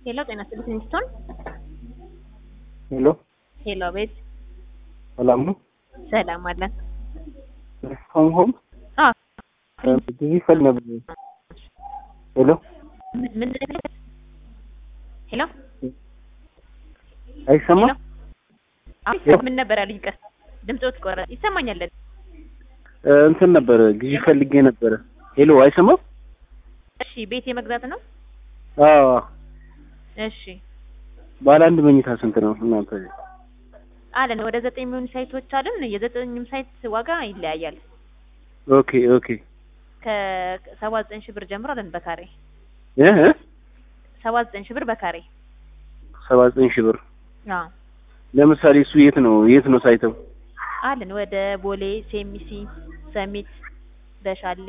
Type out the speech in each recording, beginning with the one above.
ሄሎ ጤና ይስጥልኝ ስቶን ሄሎ ሄሎ ቤት ሰላም ነው? ሰላም አለን። ሆም ሆም አዎ ጊዜ ፈል ነበር። ሄሎ ምን ምን ሄሎ አይሰማ ሄሎ አሁን ምን ነበር ያሉኝ? ቀስ ድምፆት ቆረ ይሰማኛል። እ እንትን ነበረ ጊዜ ፈልጌ ነበረ። ሄሎ አይሰማም? እሺ ቤት የመግዛት ነው። አዎ እሺ ባለ አንድ መኝታ ስንት ነው እናንተ? አለን ወደ ዘጠኝ የሚሆኑ ሳይቶች አለን። የዘጠኝም ሳይት ዋጋ ይለያያል። ኦኬ ኦኬ ከሰባ ዘጠኝ ሺህ ብር ጀምሮ አለን በካሬ እ እ ሰባ ዘጠኝ ሺህ ብር በካሬ ሰባ ዘጠኝ ሺህ ብር አዎ ለምሳሌ እሱ የት ነው የት ነው ሳይተው? አለን ወደ ቦሌ፣ ሴሚሲ፣ ሰሚት፣ በሻሌ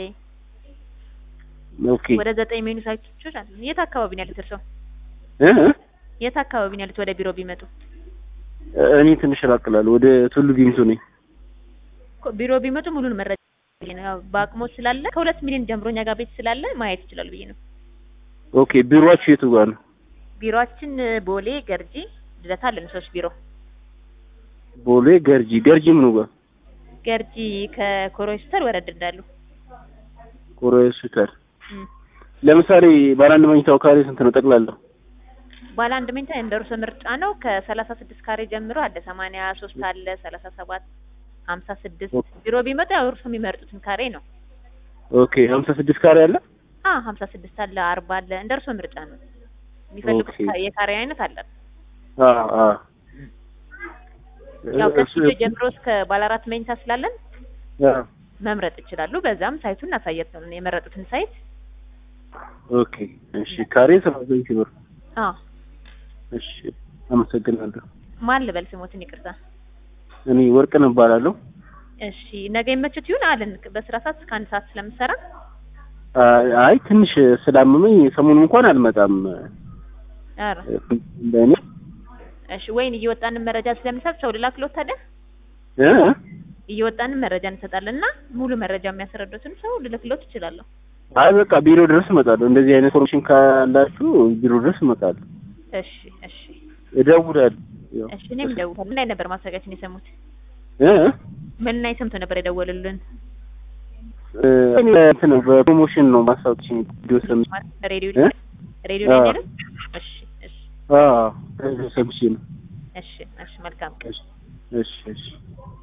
ኦኬ ወደ ዘጠኝ የሚሆኑ ሳይቶች አለን። የት አካባቢ ነው ያሉት እርስዎ? እ እ የት አካባቢ ነው ያሉት? ወደ ቢሮ ቢመጡ እኔ ትንሽ ራቅላለሁ ወደ ቱሉ ዲምቱ ነኝ። ኮ- ቢሮ ቢመጡ ሙሉን መረጃ ነው። ያው በአቅሞ ስላለ ከሁለት ሚሊዮን ጀምሮ እኛ ጋር ቤት ስላለ ማየት ይችላሉ ብዬ ነው። ኦኬ ቢሮአችሁ የቱ ጋር ነው? ቢሮአችን ቦሌ፣ ገርጂ፣ ልደታ አለን ሶስት ቢሮ። ቦሌ ገርጂ ገርጂ ምኑ ጋር? ገርጂ ከኮሮስተር ወረድ እንዳሉ ኮሮ ሆስፒታል። እም። ለምሳሌ ባለ አንድ መኝታው ካሬ ስንት ነው ጠቅላላው? ባለ አንድ መኝታ እንደ እርሶ ምርጫ ነው። ከሰላሳ ስድስት ካሬ ጀምሮ አለ። ሰማንያ ሶስት አለ፣ ሰላሳ ሰባት ሀምሳ ስድስት ቢሮ ቢመጡ ያው እርሶ የሚመርጡትን ካሬ ነው። ኦኬ ሀምሳ ስድስት ካሬ አለ? አ ሀምሳ ስድስት አለ፣ አርባ አለ። እንደ እርሶ ምርጫ ነው። የሚፈልጉት ኦኬ። ካ- የካሬ አይነት አለ። አ አ ያው እሱ- ከስቱዲዮ ጀምሮ እስከ ባለ አራት መኝታ ስላለን አ መምረጥ ይችላሉ። በዛም ሳይቱን እናሳየት ነው የመረጡትን ሳይት። ኦኬ እሺ ካሬ ሰባ ዘጠኝ ሺህ ብር አ እሺ አመሰግናለሁ ማን ልበል ስሞትን ይቅርታ። እኔ ወርቅነህ እባላለሁ እሺ ነገ ይመችት ይሁን አለን። በስራ ሰዓት እስከ አንድ ሰዓት ስለምሰራ አ- አይ ትንሽ ስላመመኝ ሰሞኑን እንኳን አልመጣም ኧረ እንደኔ እሺ ወይን እየወጣንን መረጃ ስለምንሰጥ ሰው ልላክሎት ታዲያ እ እየወጣንን መረጃ እንሰጣለን እና ሙሉ መረጃ የሚያስረዱትን ሰው ልልክሎት እችላለሁ። አይ በቃ ቢሮ ድረስ እመጣለሁ እንደዚህ አይነት ኢንፎርሜሽን ካላችሁ ቢሮ ድረስ እመጣለሁ እሺ እሺ እደውላለሁ ያው እሺ እኔም እደውላለሁ። ምን ላይ ነበር ማስታወቂያችን የሰሙት? እ ምን ላይ ሰምቶ ነበር የደወሉልን? እ እኔ እንትን ነው በፕሮሞሽን ነው ማስታወቂያ ቪዲዮ ሰምቼ ሬዲዮ እ? ሬዲዮ ላይ አዎ። አይደል? እሺ እሺ አዎ ሰምቼ ነው እሺ እሺ መልካም እሺ እሺ እሺ